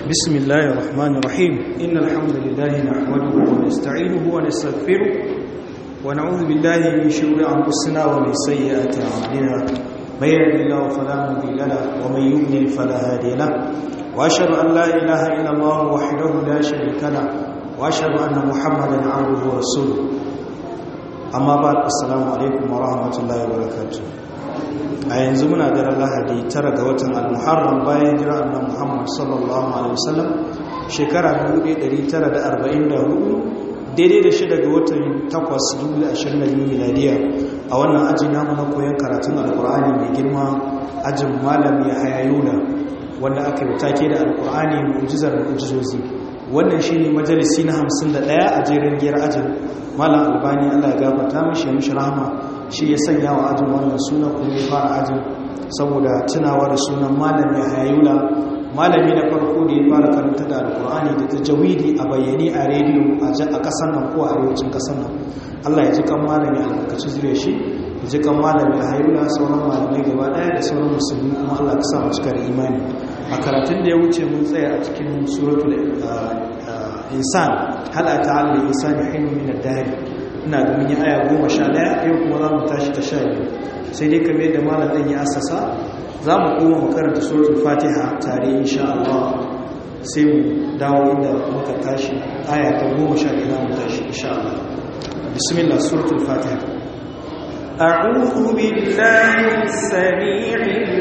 بسم الله الرحمن الرحيم إن الحمد لله نحمده ونستعينه ونستغفره ونعوذ بالله من شرور أنفسنا ومن سيئات أعمالنا من يهد الله فلا مضل له ومن يضلل فلا هادي له وأشهد أن لا إله إلا الله وحده لا شريك له وأشهد أن محمدا عبده ورسوله amma ba assalamu alaikum wa rahmatullahi wa barakatuh a yanzu muna daren lahadi tara ga watan al-muharram bayan jira annabi muhammad sallallahu alaihi wasallam shekara 1944 daidai da shida ga watan 8 2022 miladiya a wannan aji namu na koyon karatun alkur'ani mai girma ajin malam ya hayayula wanda aka yi take da alkur'ani mu'jizar mu'jizozi wannan shine majalisi na 51 a jerin giyar ajin malam albani allah ya gabata mishi mishi rahama shi ya sanya wa ajin wannan suna kuma ya fara ajin saboda tunawa da sunan malam ya hayayula malami na farko da ya fara karanta da alkur'ani da ta jawidi a bayyane a rediyo a kasan nan ko a arewacin kasan nan allah ya ji kan malami albarkaci zure shi ya ji kan malami a hayayula sauran malamai gaba daya da sauran musulmi kuma allah ka sa mu cika da imani a karatun da ya wuce mun tsaya a cikin suratul insan hal ata al insani hin min ad-dahr ina da mun yi aya 11 yau kuma za mu tashi ta 12 sai dai kamar da malam dan ya assasa za mu koma mu karanta suratul fatiha tare insha Allah sai mu dawo inda muka tashi aya ta 11 za mu tashi insha Allah bismillah suratul fatiha أعوذ بالله السميع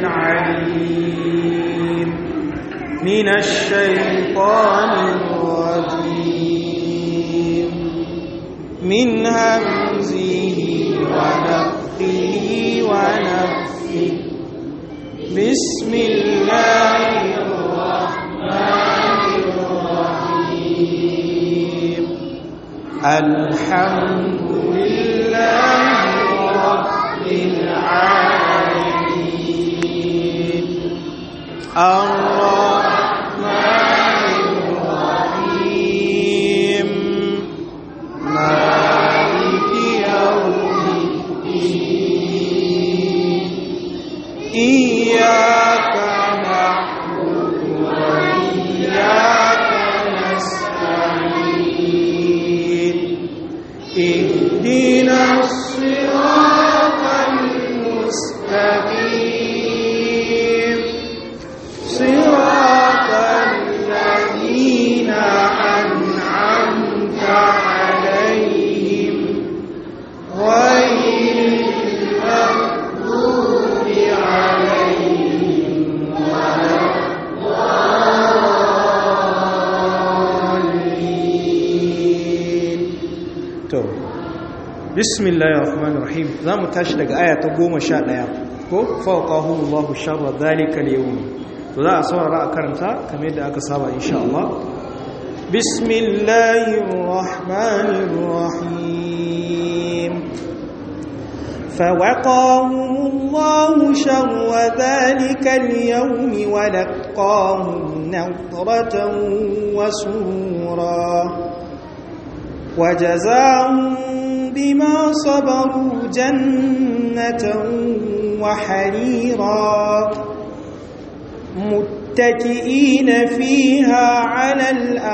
العليم من الشيطان الرجيم من همزه ونفخه ونفخه بسم الله الرحمن الرحيم الحمد لله رب العالمين الرحمن الرحيم مالك يوم الدين إياك نعبد وإياك نستعين اهدنا الصراط المستقيم صراط الذين أنعمت عليهم غير المغضوب عليهم ولا الضالين to bismillahir rahmanir rahim zamu tashi daga aya ta 11 ko fawqahumullahu sharra dhalika al-yawm to za a saurara a karanta kamar yadda aka saba insha Allah bismillahir rahmanir rahim فوقاهم الله شر ذلك اليوم ولقاهم نضرة وسرورا وجزاهم بما صبروا جنة وحريرا متكئين فيها على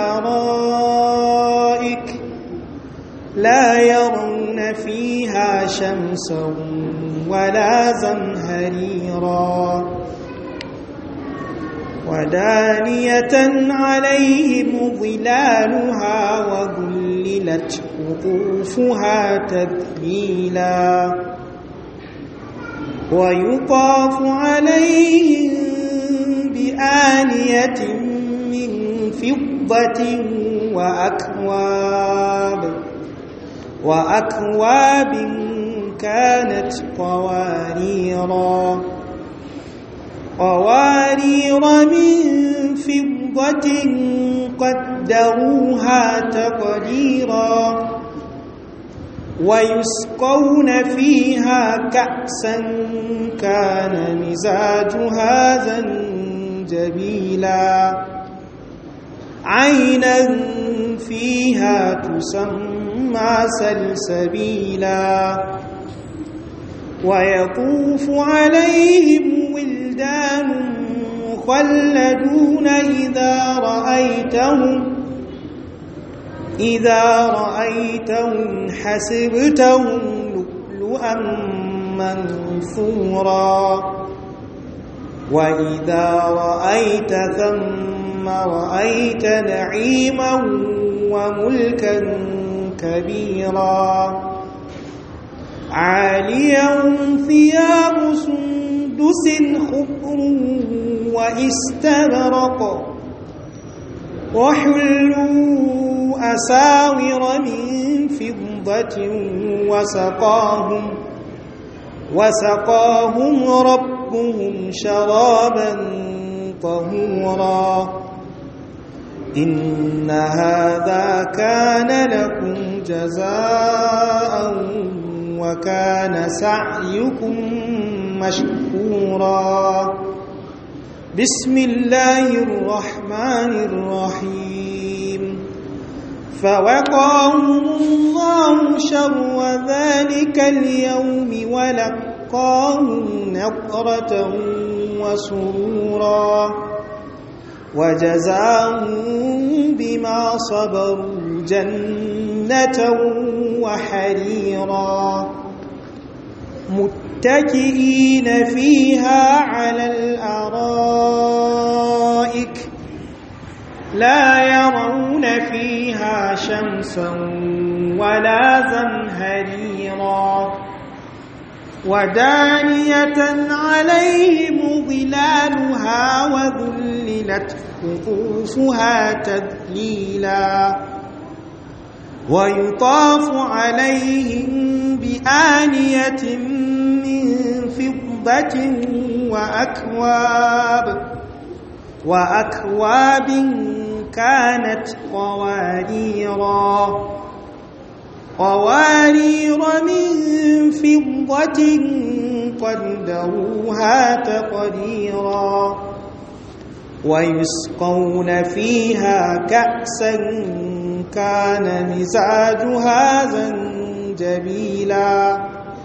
الأرائك لا يرون فيها شمسا ولا زمهريرا ودانية عليهم ظلالها وذللت قطوفها تذليلا ويطاف عليهم بآنية من فضة وأكواب وأكواب كانت قواريرا قوارير من فضة قدروها تقديرا ويسقون فيها كأسا كان مزاجها زنجبيلا عينا فيها تسمى سلسبيلا ويطوف عليهم ولدان مخلدون إذا رأيتهم إذا رأيتهم حسبتهم لؤلؤا منثورا وإذا رأيت ثم رأيت نعيما وملكا كبيرا عاليهم ثياب سندس خضر واستبرق وحلوا أساور من فضة وسقاهم وسقاهم ربهم شرابا طهورا إن هذا كان لكم جزاء وكان سعيكم مشكورا بسم الله الرحمن الرحيم فوقاهم الله شر ذلك اليوم ولقاهم نقرة وسرورا وجزاهم بما صبروا جنة وحريرا متكئين فيها على الأرائك لا يرون فيها شمسا ولا زمهريرا ودانية عليهم ظلالها وذللت قطوفها تذليلا ويطاف عليهم بآنية من فضة وأكواب وأكواب كانت قواريرا قوارير من فضة قدروها تقديرا ويسقون فيها كأسا كان مزاجها زنجبيلا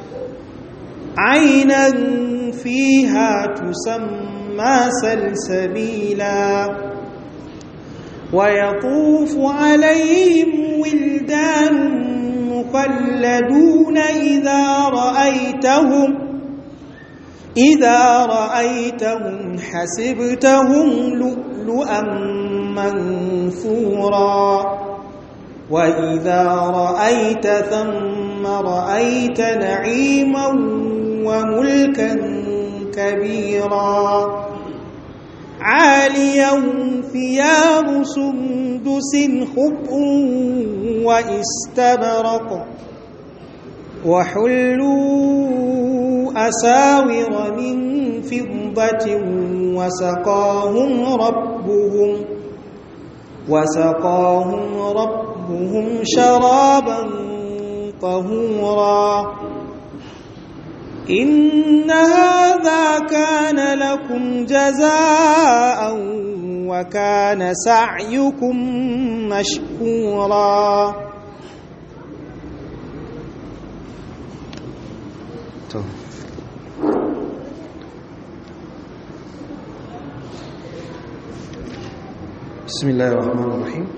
عينا فيها تسمى سلسبيلا ويطوف عليهم ولدان مخلدون إذا رأيتهم إذا رأيتهم حسبتهم لؤلؤا منثورا وإذا رأيت ثم رأيت نعيما وملكا كبيرا عاليهم ثياب سندس خضر واستبرق وحلوا أساور من فضة وسقاهم ربهم وسقاهم ربهم شرابا طهورا إن هذا كان لكم جزاء وكان سعيكم مشكورا بسم الله الرحمن الرحيم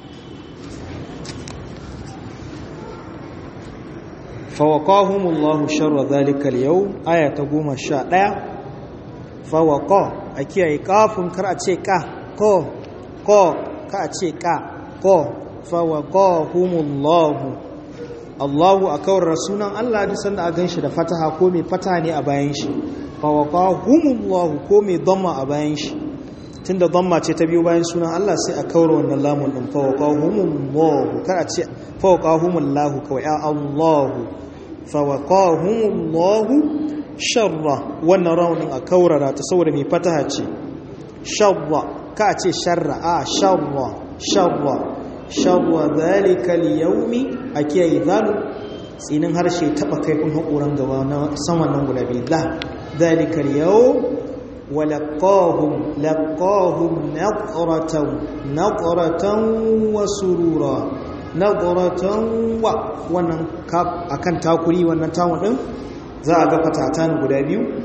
فوقاهم الله شر ذلك اليوم آية تقوم الشاء فوقا أكي أي كاف كرأتي كا كو كو كأتي كا كو فوقاهم الله Allahu a kawar rasunan Allah duk sanda a ganshi da fataha ko mai fataha ne a bayan shi fawaqahumullahu ko mai dhamma a bayan shi tunda dhamma ce ta biyo bayan sunan Allah sai a kawar wannan lamun din fawaqahumullahu kar a ce fawaqahumullahu kawai a Allahu fawaqahumullahu sharra wannan raunin a kaurara ta saboda mai fataha ce sharra ka a ce sharra a sharra sharra sharra zalika al-yawmi akiyayi zalu tsinin harshe taba kaifin haƙoran gaba na saman nan guda biyu la zalika al-yawm wa laqahum laqahum naqratan naqratan wa surura naqratan wa wannan kaf akan takuri wannan tawon din za a ga fatatan guda biyu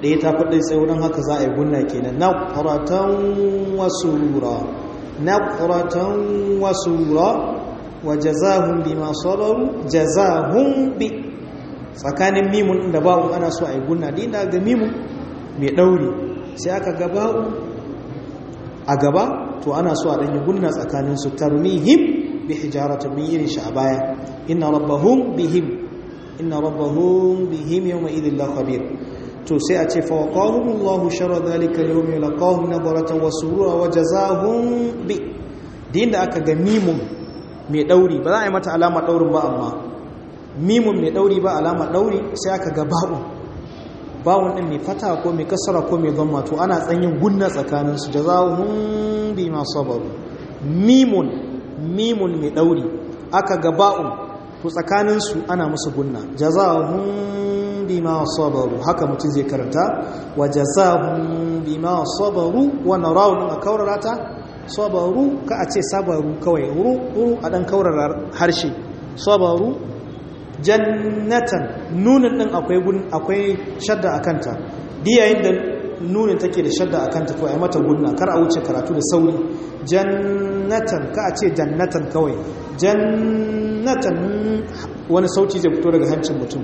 ɗaya ta faɗin tsaye don haka za a yi gunna kenan na ƙuratan wasurura na ƙuratan wasurura wa jazahun bi masu jazahun bi tsakanin mimun da ba'u ana so a yi gunna din da ga mimun mai ɗauri sai aka ga ba'u a gaba to ana so a ɗanyi gunna tsakanin su tarmihim bi hijaratun min irin shi a baya inna rabbahum bihim inna rabbahum bihim yawma idhin la khabir to sai a ce fa waqahum Allah sharra dhalika al-yawm laqahum nadratan wa surura wa jazaahum bi din da aka ga mimun mai ɗauri ba za a yi mata alama ɗaurin ba amma mimun mai ɗauri ba alama ɗauri sai aka ga ba'un bawun ɗin mai fata ko mai kasara ko mai zama to ana tsanyin gunna tsakaninsu da za hun bi masu sabaru mimun mimun mai ɗauri aka ga ba'un to tsakaninsu ana musu gunna jazahun bi masu sabaru haka mutum zai karanta wa jazahun bi masu sabaru wannan rawun a kaurara ta sabaru ka a ce sabaru kawai wuru a ɗan kaurara harshe sabaru jannatan nunin din akwai gun akwai shadda akanta diyayin da nunin take da shadda akanta to ai mata gunna kar a wuce karatu da sauri jannatan ka a ce jannatan kawai jannatan wani sauti zai fito daga hancin mutum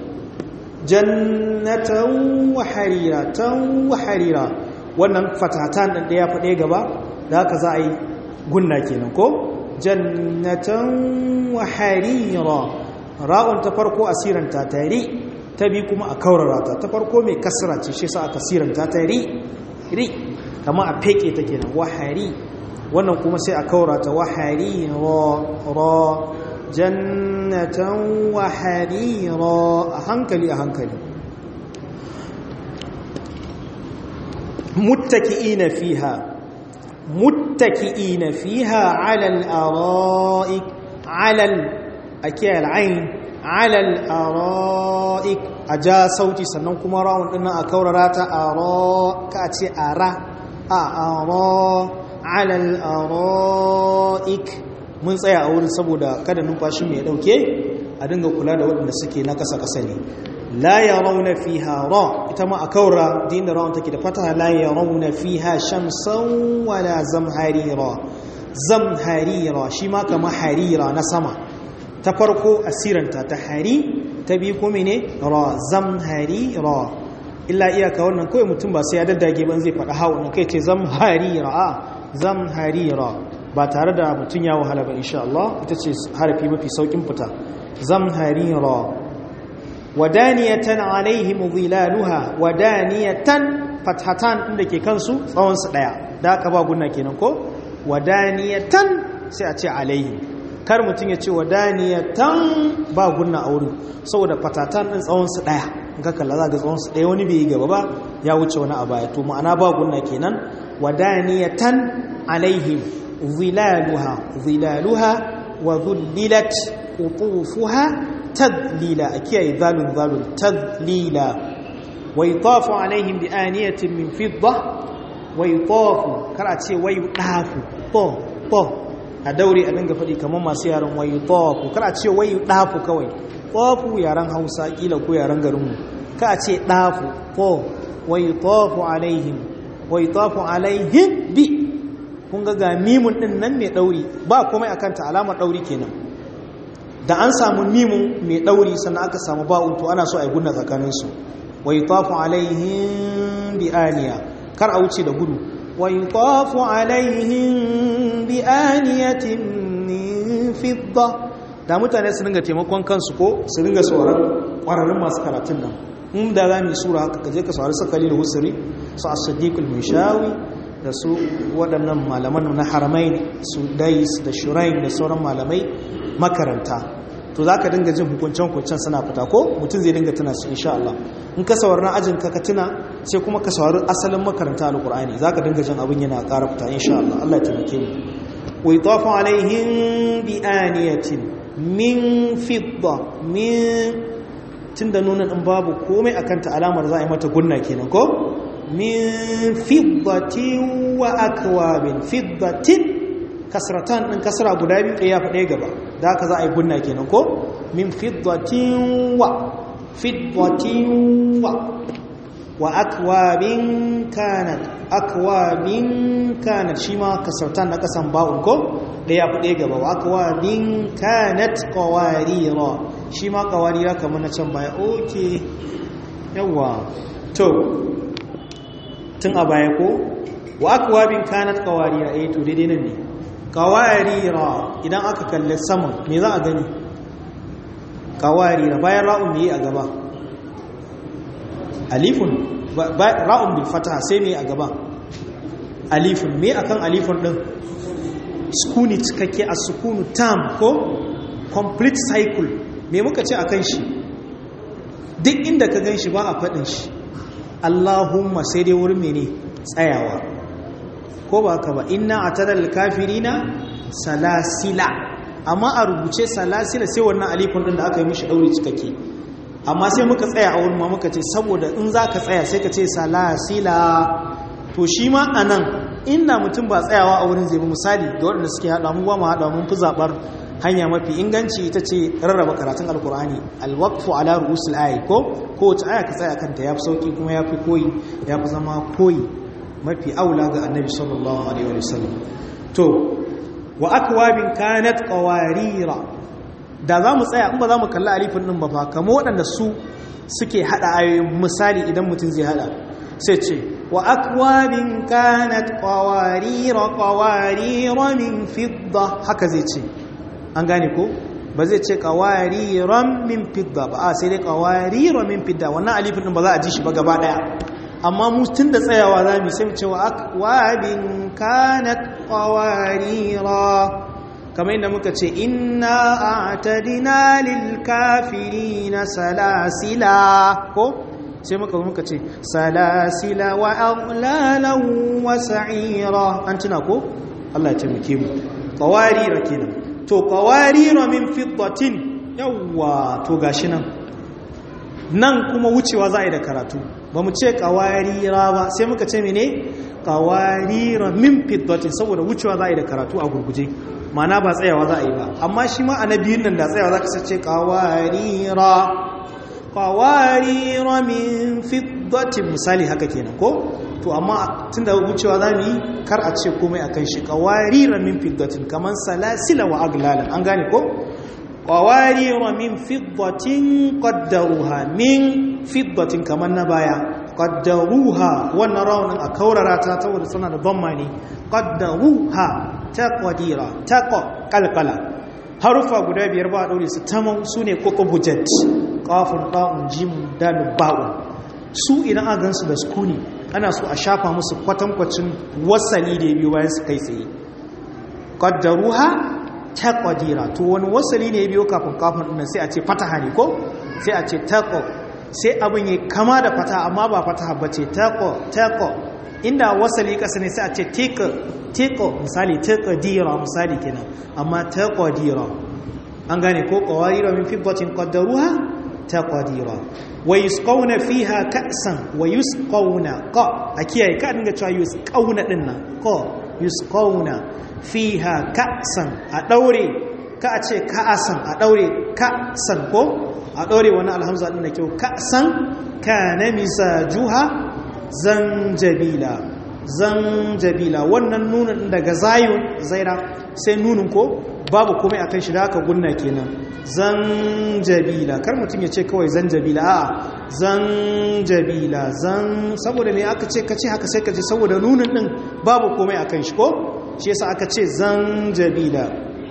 jannatan wa hariratan wa harira wannan fatatan din da ya faɗe gaba da haka za a yi gunna kenan ko jannatan wa harira ra'un ta farko a siranta ta ri ta bi kuma a kaurara ta ta farko mai kasra ce shi sa aka siranta ta ri ri kama a feke ta kenan wahari wannan kuma sai a kaurara ta wahari ra jannatan wahari ra a hankali a hankali muttaki'ina fiha muttaki'ina fiha ala al-ara'ik ala a kiyaye al'ain alal ara'ik a ja sauti sannan kuma rawun ɗin a kaurara ta ara ka ce ara a ara alal ara'ik mun tsaya a wurin saboda kada numfashi mai ɗauke a dinga kula da waɗanda suke na ƙasa-ƙasa ne la ya rauna fi ra ita ma a kaura din da rawun take da fata la ya rauna fi ha shamsan wala zamharira zamharira shi ma kama harira na sama ta farko asiranta ta hari ta biyu kuma ne ra zamhari ra illa iyaka wannan kawai mutum ba sai ya daddage ban zai faɗa hawa kai ce zamhari ra a zamhari ra ba tare da mutum ya wahala ba insha Allah ita ce harafi mafi saukin fita zamhari ra wadaniyatan alaihim dhilaluha wadaniyatan fathatan inda ke kansu tsawon su daya da aka ba gunna kenan ko wadaniyatan sai a ce alaihim kar mutum ya ce wa daniyatan ba gunna a wurin saboda fatatan ɗin tsawonsu ɗaya ga kalla za ga tsawonsu ɗaya wani bai yi gaba ba ya wuce wani a baya to ma'ana ba gunna kenan wa daniyatan alaihim zilaluha zilaluha wa zullilat qutufuha tadlila a kiyaye zalun zalun tadlila wa yutafu alaihim bi aniyatin min fidda wa yutafu kar a ce wa yudafu po po a daure a dinga faɗi kamar masu yaren wayu tawafu kar a ce wayu ɗafu kawai tawafu yaren hausa ƙila ko yaren garinmu ka a ce ɗafu ko wayu tawafu alaihim wayu tawafu alaihim bi kun ga ga mimun ɗin nan mai ɗauri ba komai a kanta alamar ɗauri kenan da an samu mimun mai ɗauri sannan aka samu ba'un to ana so a yi gunna tsakaninsu wayu tawafu alaihim bi aniya kar a wuce da gudu ويطاف عليهم بآنية من فضة da mutane su dinga taimakon kansu ko su dinga sauran ƙwararrun masu karatun nan in da za mu sura haka kaje ka saurari su kalilu husri su as-siddiq al-mishawi da su waɗannan malaman na haramai su dais da shurain da sauran malamai makaranta to za ka dinga jin hukuncen-hukuncen suna fita ko mutum zai dinga tuna su insha Allah in ka saurari na ajin ka tuna sai kuma ka saurari asalin makaranta alkur'ani za ka dinga jin abin yana ƙara fita insha Allah Allah ya taimake mu wa yutafu alaihim bi aniyatin min fidda min tunda nuna din babu komai akan ta alamar za a yi mata gunna kenan ko min fiddatin wa akwabin fiddatin kasratan din kasra guda biyu ɗaya faɗe gaba da haka za a yi gunna kenan ko min fiddatin wa fiddatin wa wa akwabin kanat akwabin kanat shi ma kasartan na kasan ba'un ko da ya fi gaba wa akwabin kanat kawarira shi ma kawarira kamar na can baya oke yawa to tun a baya ko wa akwabin kanat kawarira eh to daidai nan ne kawarira idan aka kalli saman me za a gani kawarira bayan ra'un me a gaba alifun ra'un bil fataha sai me a gaba alifun me akan alifun din sukuni cikakke a sukunu tam ko complete cycle me muka ce akan shi duk inda ka gan shi ba a faɗin shi Allahumma sai dai wurin mene tsayawa ko ba ka ba inna atadal kafirina salasila amma a rubuce salasila sai wannan alifun din da aka yi mishi daure cikakke amma sai muka tsaya a wurin ma muka ce saboda in za ka tsaya sai ka ce salasila to shi ma a nan inda mutum ba tsayawa a wurin zai bi misali da waɗanda suke haɗa mu ba mu haɗa mun fi zaɓar hanya mafi inganci ita ce rarraba karatun alkur'ani alwaqfu ala ru'usul ayi ko kowace aya ka tsaya kanta yafi sauki kuma yafi koyi yafi zama koyi mafi aula ga annabi sallallahu alaihi wa sallam to wa akwabin kanat qawarira da za mu tsaya in ba za mu kalli alifin ɗin ba fa kama waɗanda su suke haɗa ayoyin misali idan mutum zai haɗa sai ce wa akwabin kanat qawarira qawarira min fidda haka zai ce an gane ko ba zai ce qawariran min fidda ba a sai dai qawarira min fidda wannan alifin ɗin ba za a ji shi ba gaba ɗaya amma mu tun da tsayawa za mu sai mu ce wa akwabin kanat qawarira kamar yadda muka ce inna a'tadina lil kafirina salasila ko sai muka muka ce salasila wa aghlalan wa sa'ira an tuna ko Allah ya taimake mu qawarira kenan to qawarira min fiddatin yawa to gashi nan nan kuma wucewa za a yi da karatu ba mu ce qawarira ba sai muka ce mene qawarira min fiddatin saboda wucewa za a yi da karatu a gurguje mana ba tsayawa za a yi ba amma shi ma annabiyun nan da tsayawa za ka sace kawarira kawarira min fiddatin misali haka kenan ko to amma tun da wucewa za mu yi kar a ce komai a kan shi kawarira min fiddatin kamar salasila wa aglalan an gane ko kawarira min fiddatin qaddaruha min fiddatin kamar na baya qaddaruha wannan raunin a kaurara ta saboda suna da ban ne qaddaruha taqdira taqa qalqala harufa guda biyar ba daure su tamam sune kokobujat qafun da'un jim dal ba'u su idan a gansu da sukuni ana so a shafa musu kwatankwacin wasali da biyu bayan su kai tsaye qaddaruha taqdira to wani wasali ne biyo kafin kafin din sai a ce fataha ne ko sai a ce taqo sai abin yi kama da fataha amma ba fataha bace taqo taqo inda wasali kasa ne sai a ce tika tiko misali taqdira misali kenan amma taqdira an gane ko qawarira min fiddatin qaddaruha taqdira wa yusqawna fiha ka'san wa yusqawna qa akiyaye ka dinga cewa yusqawna dinnan ko yusqawna fiha ka'san a daure ka a ce ka'asan a daure ka'san ko a daure wani alhamza din da kyau ka'san kana misajuha zanjabila zanjabila wannan nunin daga zayun zaira sai nunin ko babu komai akan shi da aka gunna kenan zanjabila kar mutum ya ce kawai zanjabila a'a zanjabila zan saboda me aka ce kace haka sai kace saboda nunin din babu komai akan shi ko shi yasa aka ce zanjabila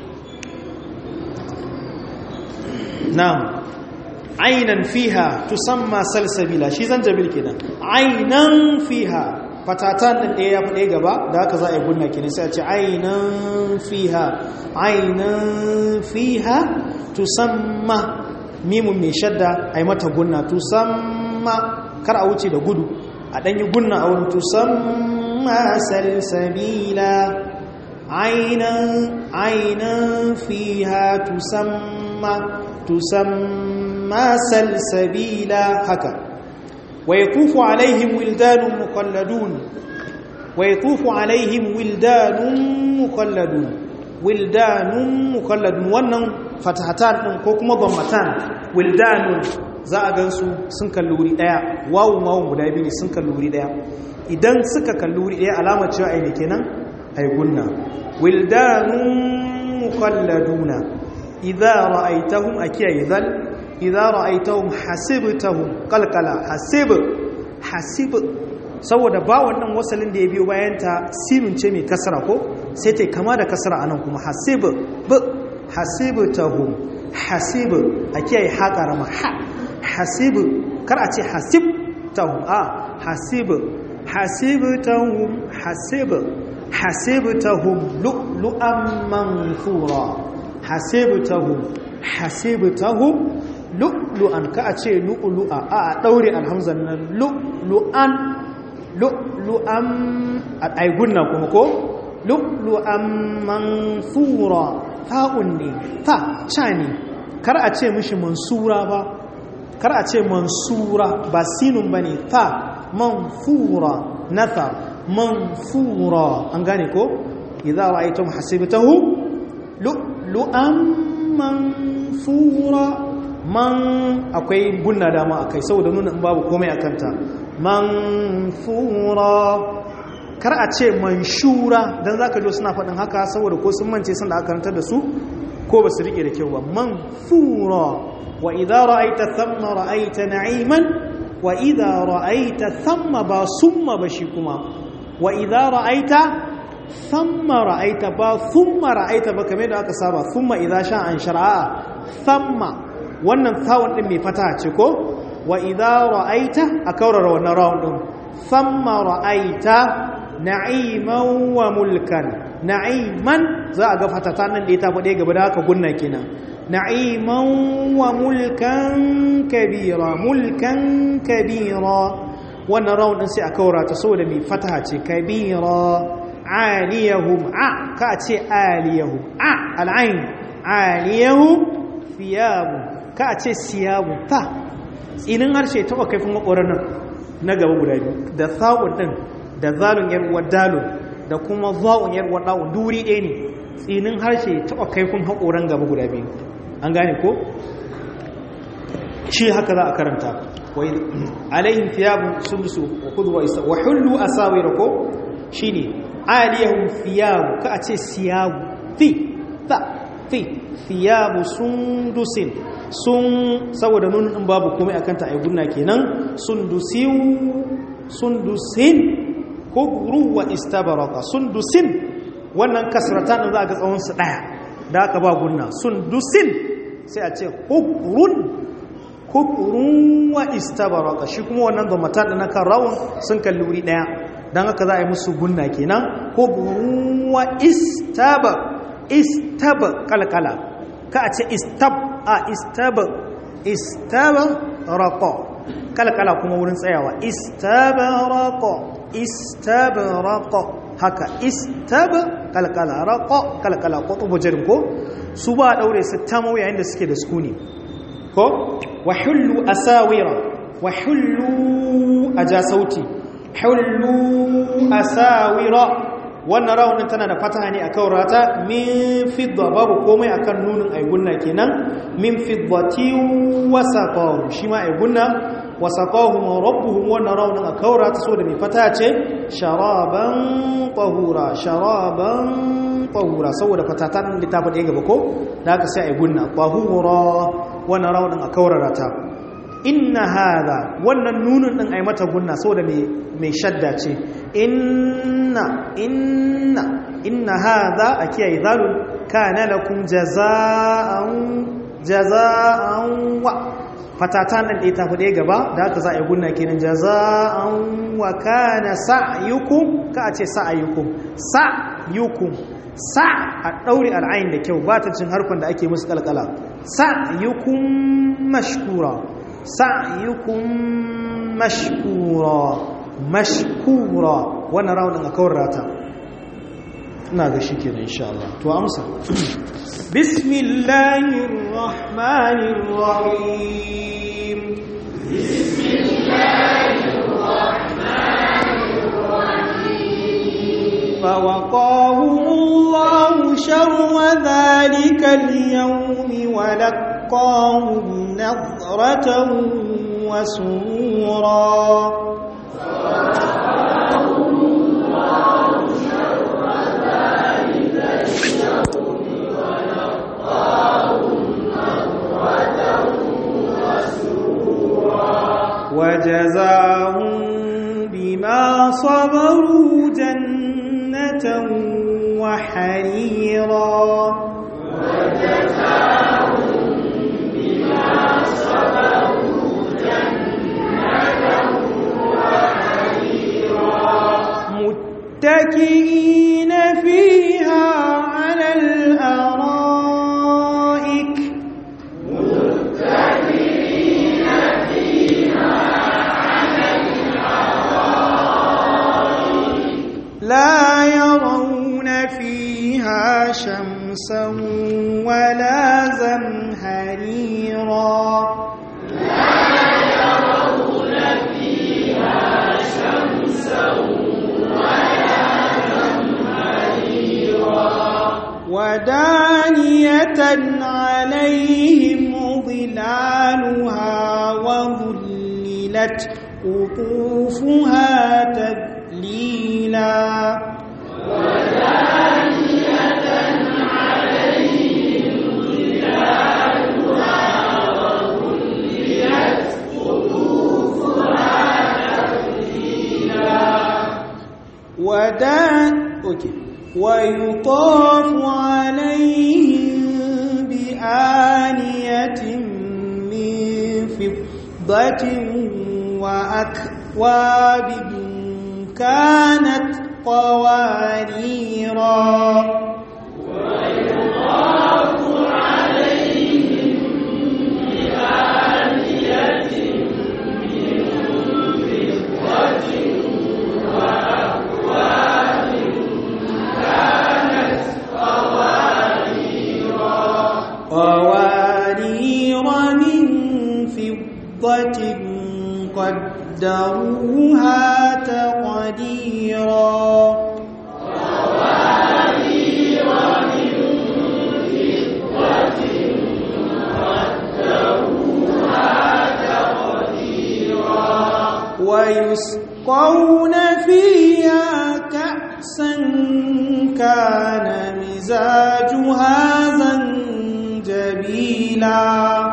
na'am ainan fiha tusamma salsabila shi zanjabil kenan ainan fiha fatatan din ɗaya ya fi ɗaya gaba da haka za a yi gunna kenan sai a ce ainan fiha ainan fiha tusamma mimun mai shadda a yi mata gunna tusamma kar a wuce da gudu a ɗanyi gunna a wurin tusamma salsabila ainan ainan fiha tusamma tusamma salsabila haka ويطوف عليهم ولدان مخلدون ويطوف عليهم ولدان مخلدون ولدان مخلدون wannan fatahatan din ko kuma dammatan wildanun za a gansu sun kalli wuri daya wawun wawun guda biyu ne sun kalli wuri daya idan suka kalli wuri daya alamar cewa ai ne kenan ai gunna wildanun mukhalladuna idza ra'aytahum akiya idhal idza ra'aytahum hasibtahum qalqala hasib hasib saboda ba wannan wasalin da ya biyo bayan ta sinun ce mai kasra ko sai ta kama da kasra anan kuma hasib b hasibtahum hasib akiya ha karama ha hasib kar a ce hasibtahum a hasib hasibtahum hasib hasibtahum lu'lu'an manthura hasibtahum hasibtahum lu'lu'an ka a ce lu'lu'a a a daure alhamzan nan lu'lu'an lu'lu'an ai gunna kuma ko lu'lu'an manthura fa'un ne fa cha ne kar a ce mishi mansura ba kar a ce mansura ba sinun bane fa manfura nathar manfura an gane ko idza ra'aytum hasibtahu lu'lu'an manfura man akwai gunna dama akai saboda nuna in babu komai akanta manfura kar a ce manshura dan zaka jo suna faɗin haka saboda ko sun mance sun da aka karantar da su ko ba su rike da kyau ba manfura wa idza ra'aita thamma ra'aita na'iman wa idza ra'aita thamma ba summa ba shi kuma wa idza ra'aita thamma ra'aita ba thumma ra'aita ba kamar da aka saba thumma idza sha an shar'a thamma wannan thawon din mai fata ce ko wa idza ra'aita a kaurara wannan rawun din thamma ra'aita na'iman wa mulkan na'iman za a ga fatata nan da ya tafi ɗaya gaba da haka gunna kenan na'iman wa mulkan kabira mulkan kabira wannan rawun din sai a kaura ta saboda mai fataha ce kabira aliyahum a ka ce aliyahum a al'ain aliyahum thiyabu ka ce siyabu ta tsinin harshe taɓa kaifin makoran nan na gaba guda biyu da sa'un din da zalun yarwar dalun da kuma za'un yarwar da'un duri ɗaya ne tsinin harshe taɓa kaifin haƙoran gaba guda biyu an gane ko shi haka za a karanta alaihim thiyabun sundusu wa kudu wa hullu asawira ko shine aliyahum thiyabu ka a ce siyabu fi ta fi thiyabu sundusin sun saboda nunin in babu komai akan ta aigunna kenan sundusiu sundusin ko ruwa istabaraka sundusin wannan kasratan din za ga tsawon su daya da aka ba gunna sundusin sai a ce hukurun hukurun wa istabaraka shi kuma wannan zamatan da na kan rawun sun kalli wuri daya don haka za a yi musu gunna kenan hukurun wa istaba istaba kalkala ka a ce istab a istaba istaba rako kalkala kuma wurin tsayawa istaba rako istaba rako haka istaba kalkala rako kalkala ko tubo jirin ko su ba daure su tamo yayin da suke da sukuni ko wa hullu asawira wa hullu aja sauti hullu asawira wannan raunin tana da fataha ne akan rata min fidda babu komai akan nunin aigunna kenan min fiddati wasaqahum shi ma aigunna wasaqahum rabbuhum wannan raunin akan rata so da mai fataha ce sharaban tahura sharaban tahura saboda fatatan da ta faɗe gaba ko da haka sai aigunna tahura wannan raunin akan rata inna hada wannan nunin din ai mata gunna saboda mai shadda ce inna inna inna hada a kiyaye zalun kana lakum jaza'an jaza'an wa fatatan nan ɗaya ta fi ɗaya gaba da haka za a yi gunna kenan jaza'an wa kana sa'yukum ka a ce sa'ayukum sa'yukum sa a ɗaure al'ayin da kyau ba ta cin harkon da ake musu kalkala sa'yukum mashkura sa'yukum mashkura mashkura wannan raunin a kawar rata ina ga shi kenan insha Allah to amsa bismillahir rahmanir rahim bismillahir rahmanir rahim فوقاهم الله شر ذلك اليوم ولقاهم ولقاهم نظرة وسرورا وجزاهم بما صبروا جنة وحريرا متكئين فيها على الأرائك لا يرون فيها شمسا ولا زمهريرا ودانية عليهم ظلالها وذللت قطوفها تذليلا ودان أوكي. ويطاف عليهم بآنية من فضة وأكواب كانت قواريرا قوارير من فضة قدروها تقديرا ويسقون فيها كأسا كان مزاجها زنجبيلا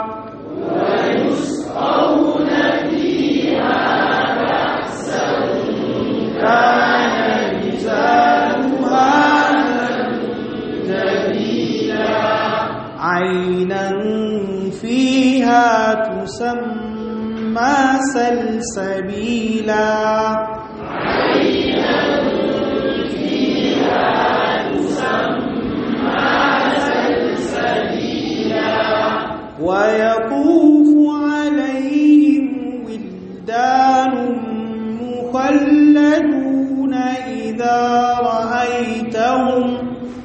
كان مزاجها زنجبيلا عينا فيها تسمى سلسبيلا ويطوف عليهم ولدان مخلدون إذا رأيتهم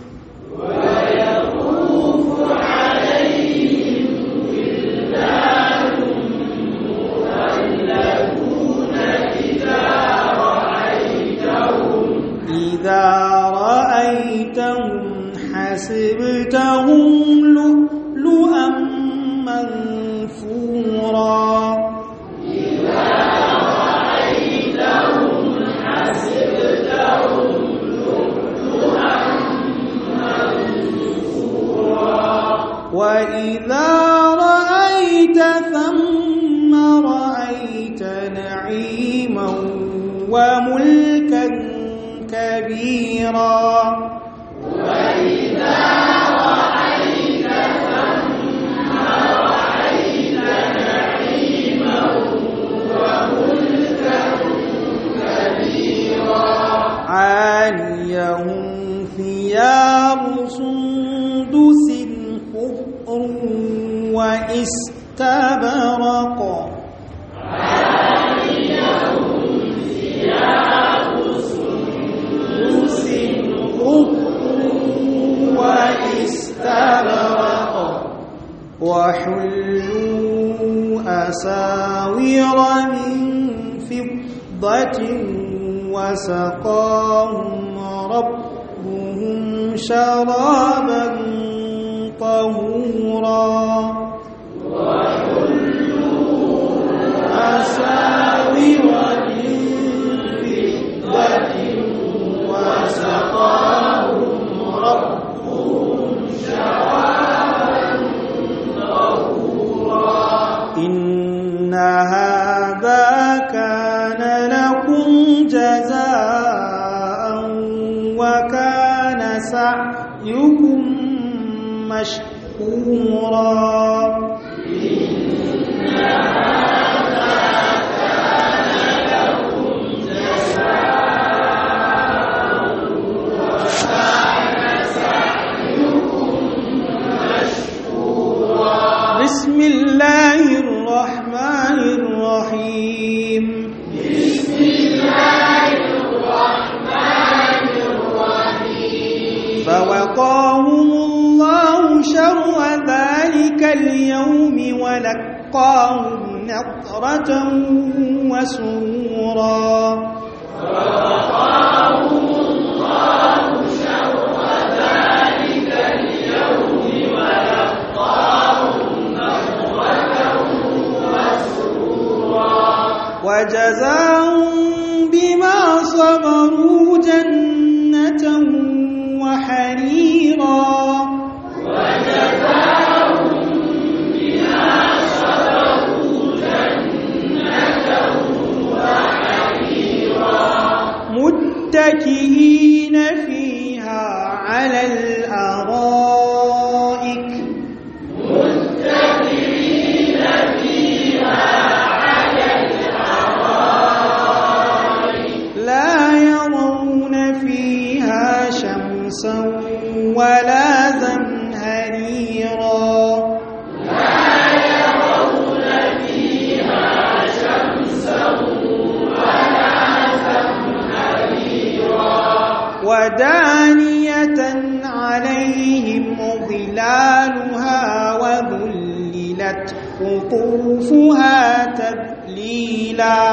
إذا رأيتهم حسبتهم لؤلؤا منثورا وإذا رأيت ثم رأيت نعيما وملكا كبيرا عاليهم ثياب سندس خضر واستبرق سندس خضر واستبرق وحلوا أساور من فضة وسقاهم ربهم شرابا طهورا إن هذا كان لكم جزاء وكان سعيكم مشكورا بسم الله الرحمن الرحيم بسم الله الرحمن الرحيم فوقاهم الله شر ذلك اليوم ولقاهم نضرة وسرورا فوقاهم الله شر ذلك اليوم وجزاهم بما صبروا جنة وحريرا وجزاهم بما صبروا جنة وحريرا متكئين فيها على الأرائك متكئين فيها لا يرون فيها شمسا ولا زمهريرا لا يرون فيها شمسا ولا زمهريرا ودانية عليهم ظلالها وذللت قطوفها تذليلا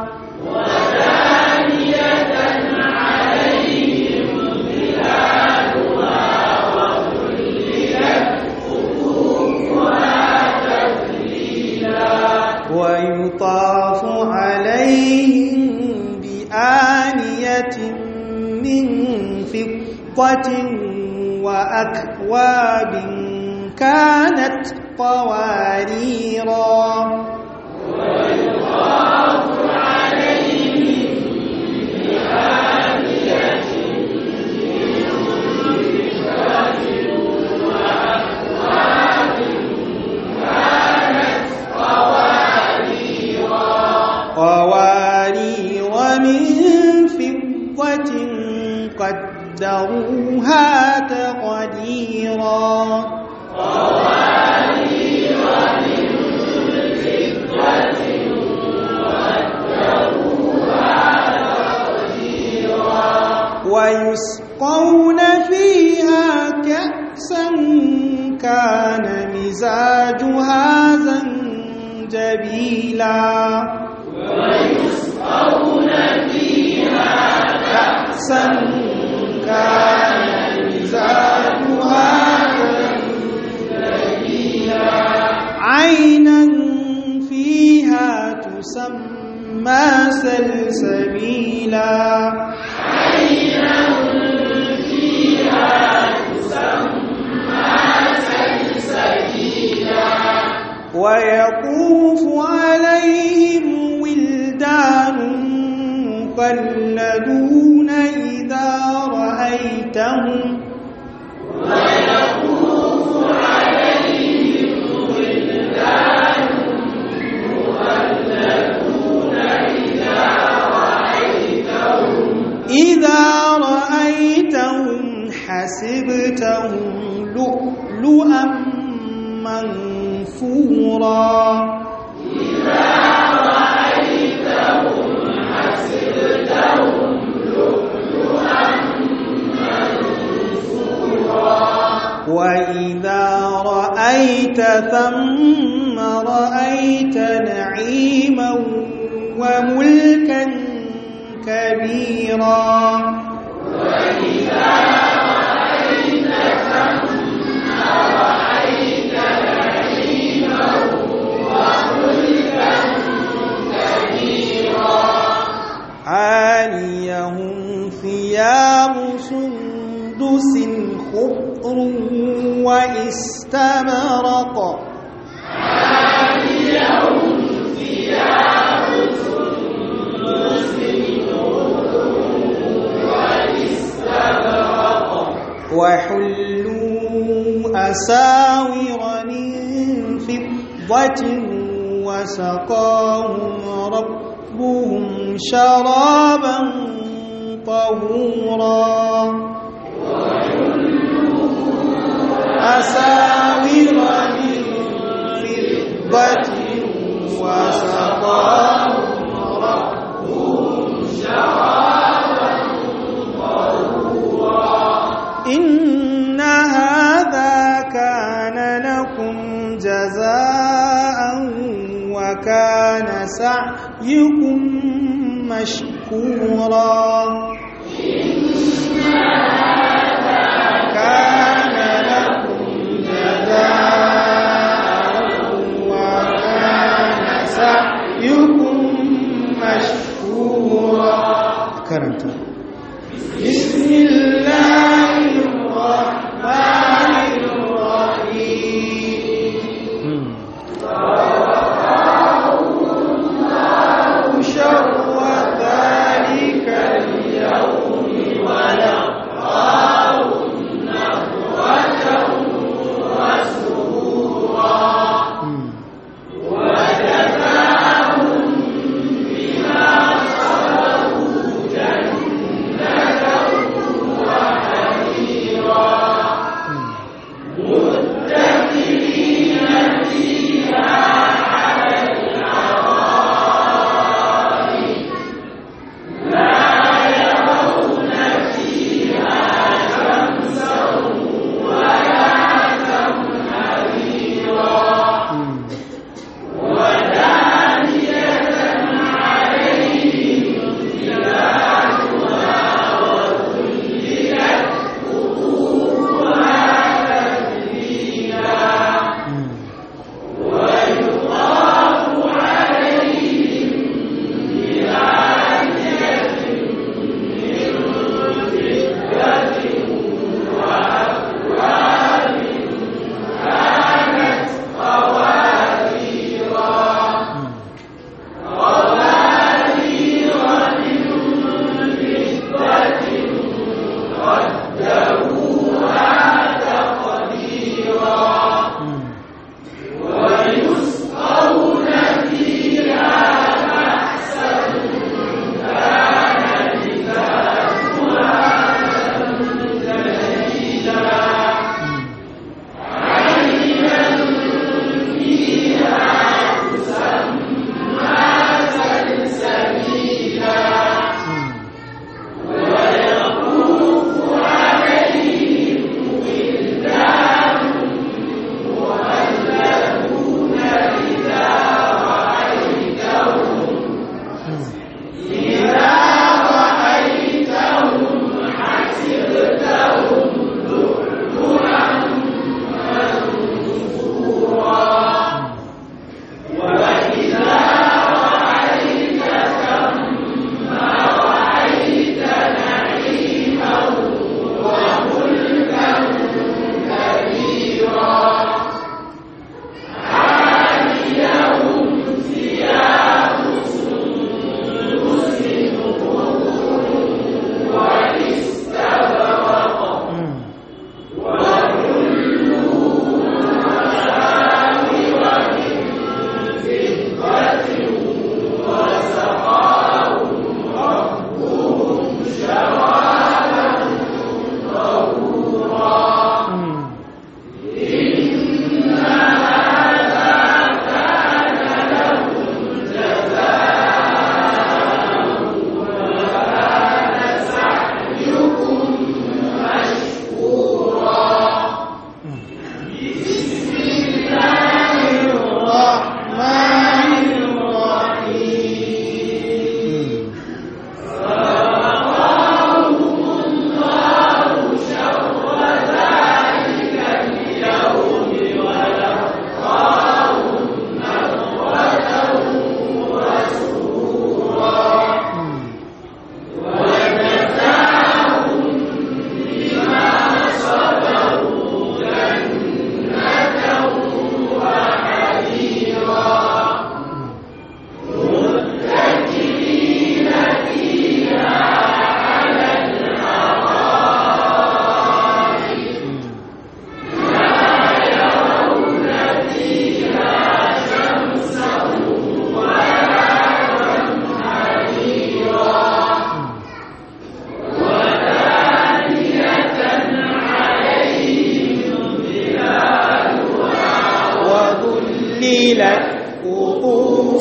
ويطاف عليهم بآنية من فضة وأكواب كانت قواريرا ويطاف عليهم بآنية قوارير من فضة قدروها تقديرا قوارير من فضة قدروها تقديرا ويسقون فيها كأسا كان مزاجها زنجبيلا ويسقون فيها كأسا كان مزاجها زنجبيلا عينا فيها تسمى سلسبيلا عينا فيها تسمى سلسبيلا ويطوف عليهم ولدان مخلدون إذا رأيتهم ويطوف عليهم ولدان مخلدون إذا رأيتهم إذا رأيتهم حسبتهم لؤلؤا منثورا إذا رأيتهم حسبتهم لؤلؤا منثورا وإذا رأيت ثم رأيت نعيما وملكا كبيرا وإذا رأيت ثم رأيت نعيما وملكا كبيرا عاليهم ثياب سندس خضر واستبرق وحلوا أساور من فضة وسقاهم ربهم شرابا طهورا أساور من فضة وسقاهم ربهم شرابا طهورا إن هذا كان لكم جزاء وكان سعيكم مشكورا كان لكم جزاء وكان سعيكم مشكورا كرمت بسم الله الرحمن الرحيم شر ذلك اليوم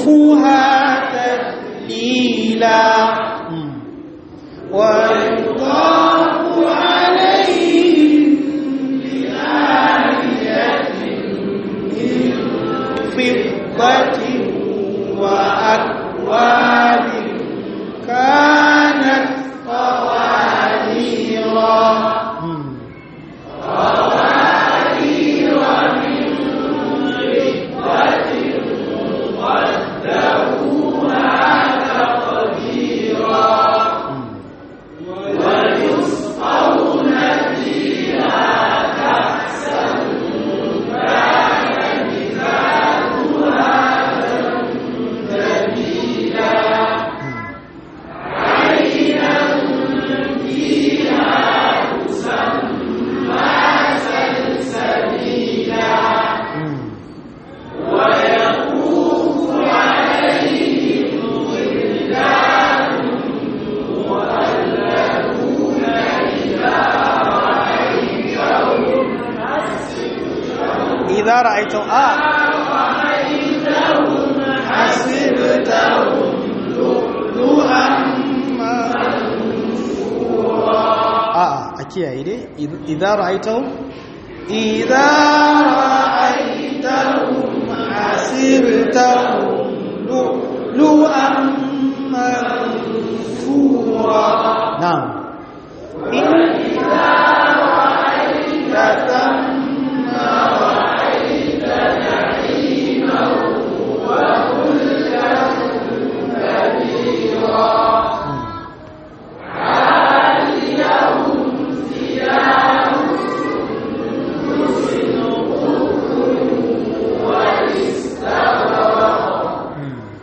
قطوفها تذليلا ويطاف عليهم بآلية من فضة وأكواب كانت قواريرا إذا رأيتم آه حسبتهم لؤلؤا آه أكيد أيدي إذا رأيتم إذا رأيتهم حسبتهم لؤلؤا منثورا نعم إذا رأيت ثم رأيت نعيما وملكا كبيرا عاليهم ثياب سندس خضر واستبرق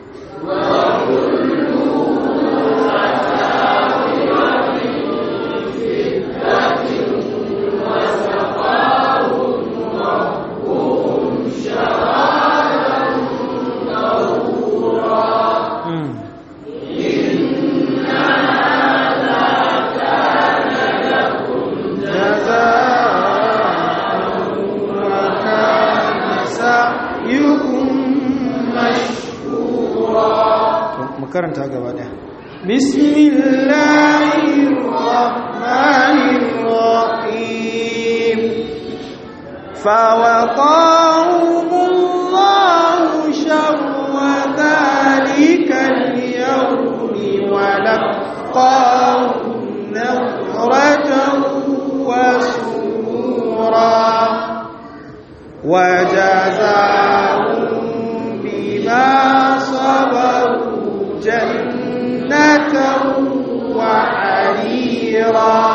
وكان سعيكم مشكورا makaranta gaba daya بسم الله الرحمن الرحيم فوقاهم الله شر ذلك اليوم ولقاهم نظرة وسرورا وجزاهم بما صبروا جنة وحريرا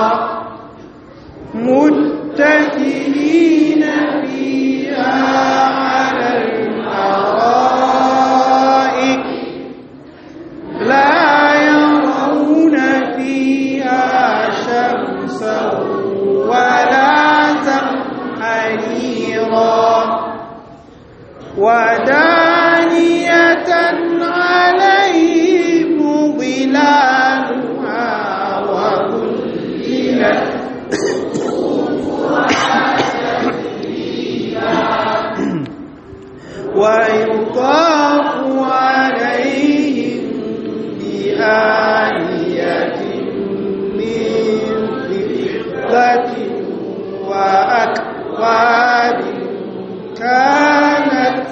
متكئين فيها على الأرائك لا يرون فيها شمسا ولا زمحريرا ودانية عليهم ظلالها وذللت ويطاف عليهم بآنية من فضة وأكواب كانت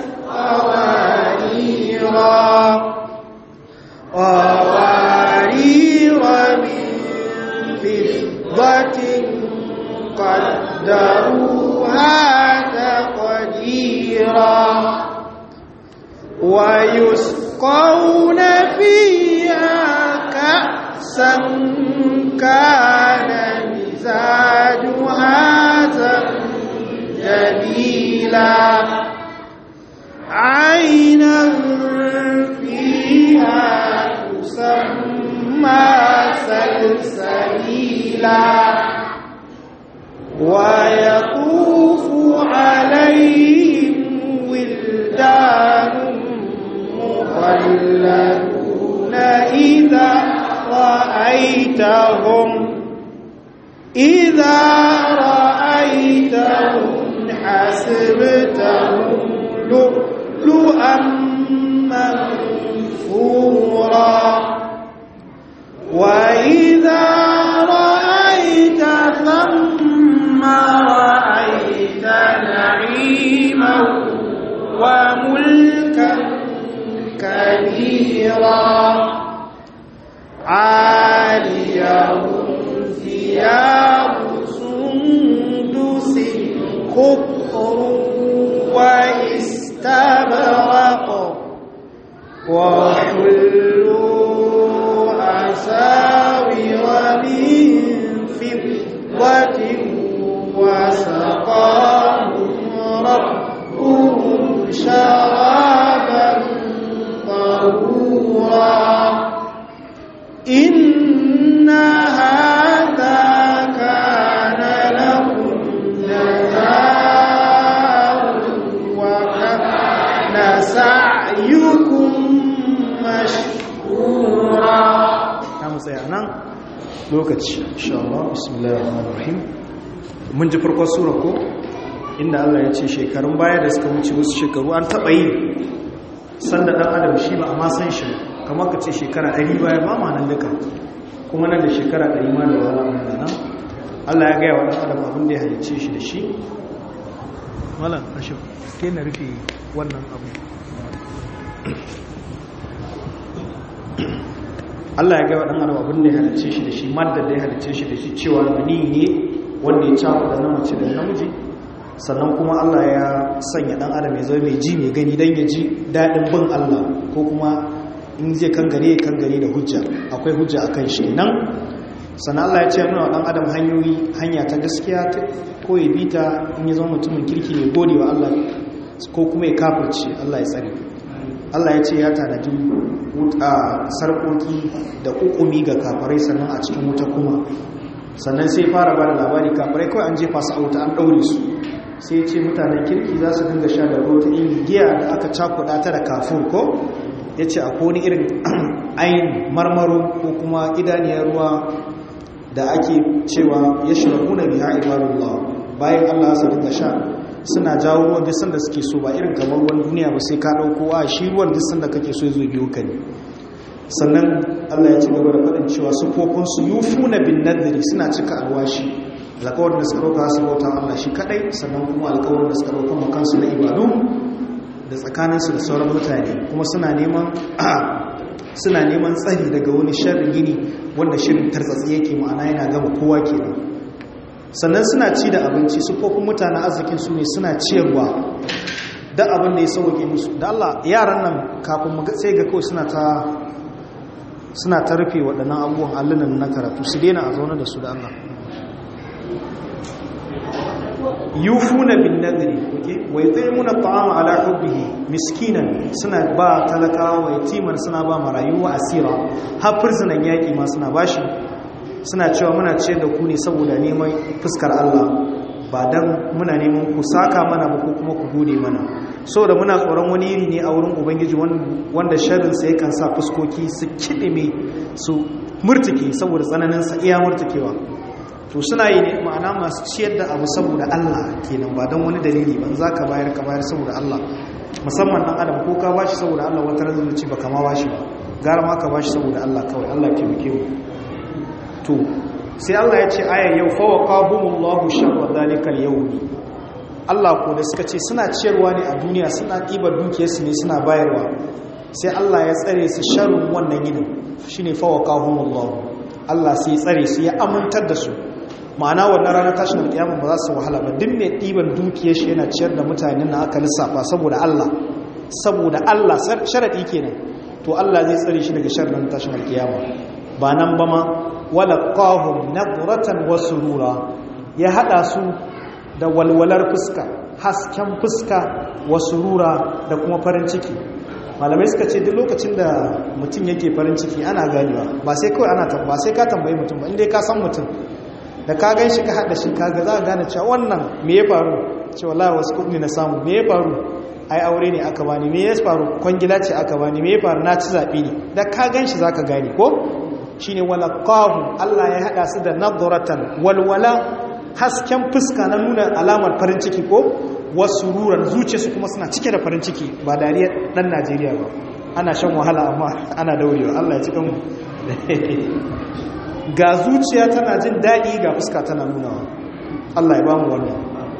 قواريرا قوارير من فضة قدروها تقديرا ويسقون فيها كأسا كان مزاجها زنجبيلا عينا فيها تسمى سلسبيلا ويطوف عليهم ولدان مخلدون إذا رأيتهم إذا رأيتهم حسبتهم لؤلؤا منثورا خضر واستبرق وحلوا أساور من فضة وسقاهم ربهم شرابا طهورا إن هذا كان لكم جزاء وكان سعيكم مشكورا ta mu tsaya nan lokaci insha Allah bismillahir rahmanir rahim mun ji farkon sura ko inda Allah ya ce shekarun baya da suka wuce wasu shekaru an taba yi sanda dan adam shi ba amma san shi kamar ka ce shekara 100 baya ba ma nan duka kuma nan da shekara 100 ma da wahala mun nan Allah ya gaya wa dan adam abin da ya halicce shi da shi malam ashir ke na rufe wannan abu Allah ya gaba ɗan adam abin da ya halice shi da shi maddar da ya halice shi da shi cewa mani ne wanda ya cafa da namace da namiji sannan kuma Allah ya sanya ɗan adam ya zama mai ji mai gani don ya ji daɗin bin Allah ko kuma in zai kangare ya kangare da hujja akwai hujja a kan shi nan sannan Allah ya ce nuna ɗan adam hanyoyi hanya ta gaskiya ko ya bita in ya zama mutumin kirki ne gode wa Allah ko kuma ya kafirce Allah ya tsare Allah ya ce ya tanadi wuta sarkoki da ukumi ga kafarai sannan a cikin wuta kuma sannan sai fara ba da labari kafarai kawai an jefa su a wuta an ɗaure su sai ce mutanen kirki za su dinga sha da ruwa ta yin giya da aka cakuɗa ta da kafur ko ya ce akwai wani irin ayin marmaro ko kuma idaniyar ruwa da ake cewa ya shiraku na biya ibadullah bayan allah su dinga sha suna jawo ruwan duk sanda suke so ba irin kamar ruwan duniya ba sai ka ɗauko a shi ruwan duk sanda kake so ya zo biyo ka ne sannan allah ya ci gaba da faɗin cewa sufofinsu yufu na bin nadiri suna cika alwashi alkawarin da suka ɗauka su bauta allah shi kaɗai sannan kuma alkawarin da suka ɗauka makansu na ibadu da tsakaninsu da sauran mutane kuma suna neman suna neman tsari daga wani sharrin gini wanda shirin tartsatsi yake ma'ana yana gama kowa kenan sannan suna ci da abinci sufofin mutane arzikin su ne suna ciyarwa da abin da ya sauke musu da Allah yaran nan kafin mu sai ga kawai suna ta suna ta rufe waɗannan abubuwan allunan na karatu su daina a zaune da su da Allah yufuna bin nadri okay wa yut'imuna at'ama ala hubbihi miskinan suna ba talakawa wa yatiman suna ba marayu wa asira har fursunan yaki ma suna bashi suna cewa muna ciyar da ku ne saboda neman fuskar Allah ba dan muna neman ku saka mana ba ko kuma ku gode mana saboda muna tsoron wani iri ne a wurin ubangiji wanda sharrin sa yakan sa fuskoki su kidime su murtuke saboda tsananin sa iya murtukewa to suna yi ne ma'ana masu ciyar da abu saboda Allah kenan ba don wani dalili ban za ka bayar ka bayar saboda Allah musamman dan adam ko ka bashi saboda Allah wata ranar ci ba kama bashi ba gara ma ka bashi saboda Allah kawai Allah ke muke mu to sai Allah ya ce aya yau fa waqahumullahu sharra zalikal yawmi Allah ko da suka ce suna ciyarwa ne a duniya suna ɗibar dukiyarsu ne suna bayarwa sai Allah ya tsare su sharrin wannan yinin shine fa waqahumullahu Allah sai ya tsare su ya amintar da su ma'ana wannan ranar tashin alƙiyama ba za su wahala ba duk mai ɗiban dukiyar shi yana ciyar da mutanen na aka lissafa saboda Allah saboda Allah sharaɗi kenan to Allah zai tsare shi daga sharrin tashin alƙiyama ba nan ba ma wala qahum nadratan wa surura ya hada su da walwalar fuska hasken fuska wa surura da kuma farin ciki malamai suka ce duk lokacin da mutum yake farin ciki ana ganewa ba sai kawai ana ba sai ka tambayi mutum ba inda ka san mutum da ka gan shi ka haɗa shi kaga za a gane cewa wannan me ya faru ce wallahi wasu kuɗi na samu me ya faru ai aure ne aka bani me ya faru kwangila ce aka bani me ya faru na ci zaɓe ne da ka gan shi za ka gane ko shine wala qahu Allah ya haɗa su da nadratan walwala hasken fuska na nuna alamar farin ciki ko wasu ruran zuciyarsu kuma suna cike da farin ciki ba dariya ɗan Najeriya ba ana shan wahala amma ana daurewa Allah ya ci kanmu ga zuciya tana jin daɗi ga fuska tana nunawa Allah ya bamu wannan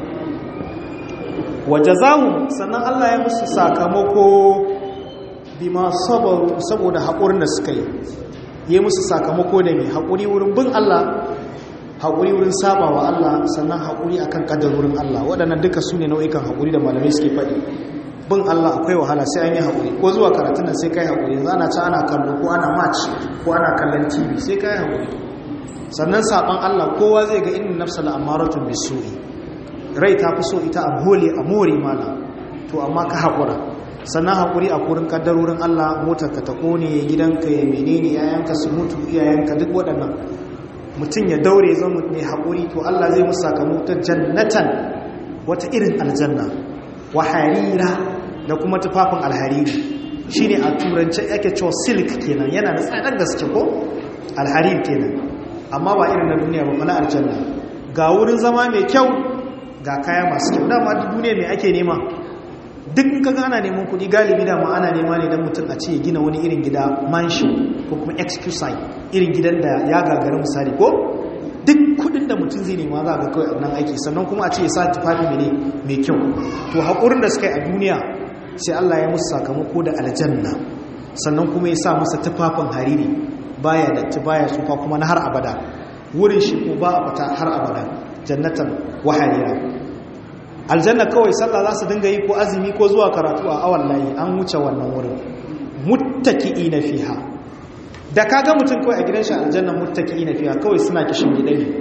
wajazahu sannan Allah ya musu sakamako bima sabaru saboda haƙurin da suka yi ya musu sakamako da mai haƙuri wurin bin Allah haƙuri wurin saba wa Allah sannan haƙuri akan ƙaddarorin Allah waɗannan duka su ne nau'ikan haƙuri da malamai suke faɗi bin Allah akwai wahala sai an yi haƙuri ko zuwa karatun nan sai kai haƙuri yanzu ana ci ana kallo ko ana match ko ana kallon tv sai kai haƙuri sannan saɓon Allah kowa zai ga inna nafsa la'amaratun bisu'i rai ta fi so ita a hole a more mana to amma ka haƙura sannan haƙuri a kurin ƙaddarorin Allah motar ka ta ƙone gidanka ya menene yayanka su mutu iyayenka duk waɗannan mutum ya daure zan mai haƙuri to Allah zai musa sakamakon jannatan wata irin aljanna wa harira da kuma tufafin alhariri shine a turance yake cewa silk kenan yana da tsadar gaske ko alharir kenan amma ba irin na duniya ba na aljanna ga wurin zama mai kyau ga kaya masu kyau dama duk duniya mai ake nema duk kaga ana neman kuɗi galibi dama ana nema ne don mutum a ce gina wani irin gida mansion ko kuma excuse irin gidan da ya gagara misali ko duk kudin da mutum zai nema za ga kawai nan aiki sannan kuma a ce ya sa tufafi ne mai kyau to haƙurin da suka yi a duniya sai Allah ya musu sakamako da aljanna sannan kuma ya sa masa tufafin hariri baya da baya tsufa kuma na har abada wurin shi ko ba a fata har abada jannatan wa harira aljanna kawai sallah za su dinga yi ko azumi ko zuwa karatu a awan layi an wuce wannan wurin muttaki'ina fiha da kaga mutum kawai a gidan shi aljanna muttaki'ina fiha kawai suna kishin gida ne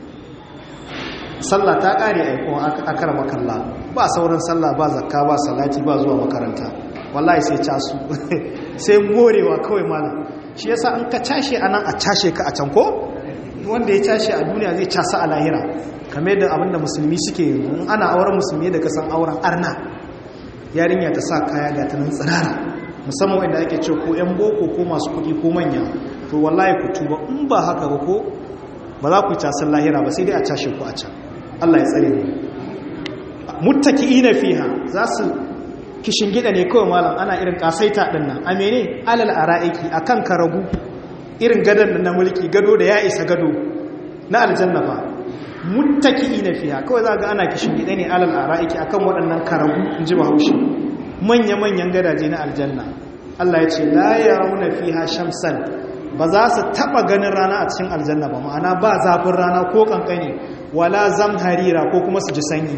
sallah ta kare aiko akara makalla ba sauran sallah ba zakka ba salati ba zuwa makaranta wallahi sai casu sai morewa kawai malam shi yasa an ka cashe anan a cashe ka a can ko wanda ya cashe a duniya zai casa a lahira kamar da abinda musulmi suke in ana auren musulmi da kasan auren arna yarinya ta sa kaya ga ta nan tsirara musamman wanda ake ce ko yan boko ko masu kuɗi ko manya to wallahi ku tuba in ba haka ba ko ba za ku casan lahira ba sai dai a cashe ku a can Allah ya tsare mu muttaki'ina fiha za su kishin gida ne kawai malam ana irin kasaita din nan a mene alal ara'iki akan karagu irin gadon na mulki gado da ya isa gado na aljanna fa muttaki'ina fiha kawai za ga ana kishin gida ne alal ara'iki akan waɗannan karagu in ji bahaushe manya-manyan gadaje na aljanna Allah ya ce la yarawna fiha shamsan ba za su taba ganin rana a cikin aljanna ba ma'ana ba zafin rana ko kankani wala zamharira ko kuma su ji sanyi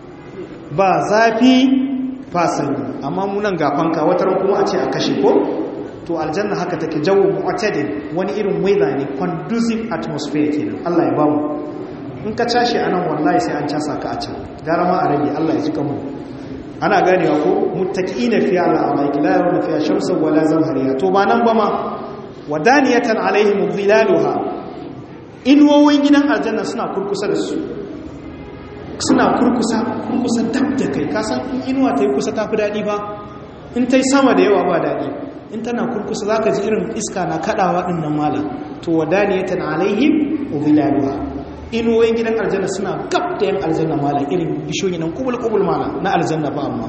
ba zafi ba sanyi amma munan gafanka wata kuma a ce a kashe ko to aljanna haka take jawo mu'tadil wani irin weather ne conducive atmosphere kenan Allah ya ba mu in ka cashe anan wallahi sai an casa ka a can gara ma a rage Allah ya ji kanmu ana ganewa ko muttaqiina fi ala amaiki la yarawna fiha shamsan wala zamhariya to ba nan ba ma wadaniyatan alaihim dhilaluha inwowin gidan aljanna suna kurkusa da su suna kurkusa kurkusa dab da kai kasan inuwa ta yi kusa ta fi daɗi ba in ta yi sama da yawa ba daɗi in tana kurkusa za ka ji irin iska na kaɗawa ɗin nan mala to wadaniyatan alaihim dhilaluha inuwoyin gidan aljanna suna gab da yan aljanna mala irin bishoyi nan kubul-kubul mala na aljanna ba amma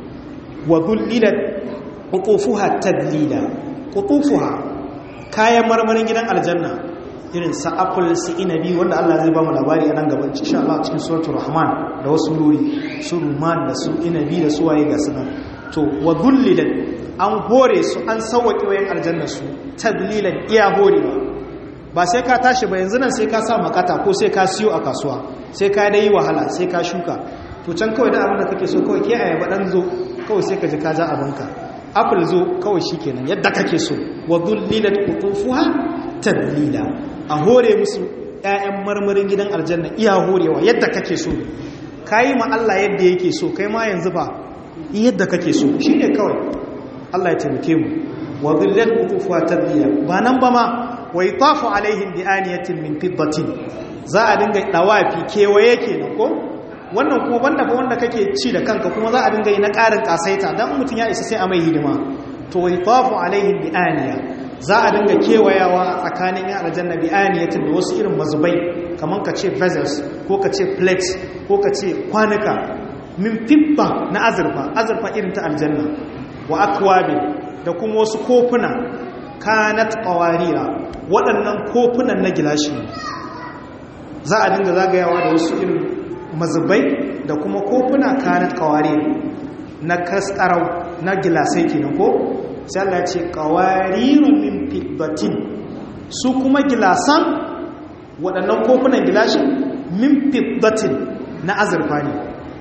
wa dhullilat qutufuha tadlila qutufuha kayan marmarin gidan aljanna irin sa apple su inabi wanda Allah zai ba mu labari a nan gaban insha Allah cikin suratul rahman da wasu nuri su ruman da su inabi da su waye ga sunan to wa dhullilat an hore su an sawwake wayan aljanna su tadlilan iya horewa ba sai ka tashi ba yanzu nan sai ka sa makata ko sai ka siyo a kasuwa sai ka dai wahala sai ka shuka to can kawai da abin da kake so kawai ke ayaba dan zo kawai sai ka ji ka ja abinka apple zo kawai shikenan yadda kake so wa dhullilat qutufuha tadlila a hore musu ƴaƴan marmarin gidan aljanna iya horewa yadda kake so kayi ma Allah yadda yake so kai ma yanzu ba yadda kake so shine kawai Allah ya taimake mu wa dhullilat qutufuha tadlila ba nan ba ma wa yatafu alaihim bi aniyatin min fiddatin za a dinga dawafi kewaye kenan ko wannan kuma banda fa wanda kake ci da kanka kuma za a dinga yi na ƙarin kasaita dan mutun ya isa sai a mai hidima to wa yatafu alaihim bi aniya za a dinga kewayawa a tsakanin ya aljanna bi aniyatin da wasu irin mazubai kaman ka ce vessels ko ka ce plates ko ka ce kwanuka min fidda na azurfa azurfa irin ta aljanna wa akwabi da kuma wasu kofuna kanat qawarira waɗannan kofunan na gilashi za a dinga zagayawa da wasu irin mazubai da kuma kofuna kanat qawarira na kaskarau na gilasai kenan ko sai Allah ya ce qawarirun min fiddatin su kuma gilasan waɗannan kofunan gilashin min fiddatin na azurfa ne